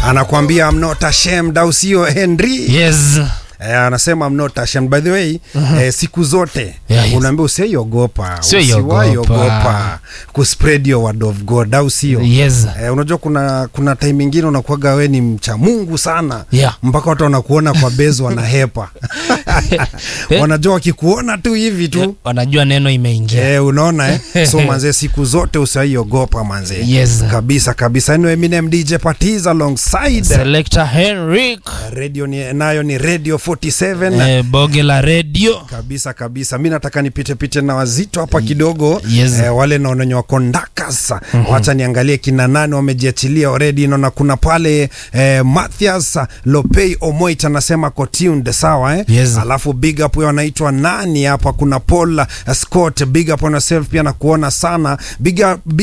anakuambia I'm not ashamed, au sio Henry? Yes. Eh, anasema I'm not ashamed. By the way, eh, siku zote Yeah, yes. unaambia usiogopa, Usiogopa. usiwaiogopa kuspread your word of God, au sio? Yes. Eh, unajua kuna kuna time ingine unakuwaga we ni mcha Mungu sana Yeah. mpaka watu wanakuona kwa bezi wanahepa wanajua wakikuona tu hivi tu Wanajua neno imeingia. Eh, unaona eh? so manze siku zote usaiogopa manze Yes. kabisa kabisa anyway, Eminem DJ Patiz alongside Selector Henrik. radio ni, nayo ni radio 47 Eh, boge la radio. kabisa kabisa mi nataka nipite pite na wazito hapa kidogo Yes. eh, wale naonenye wako ndakas wacha niangalie kina nani wamejiachilia already naona kuna pale eh, Mathias Lopei Omoit anasema ko tuned sawa eh? Yes. alafu big up huyo anaitwa nani hapa kuna Paul uh, Scott big up on yourself pia nakuona sana big up,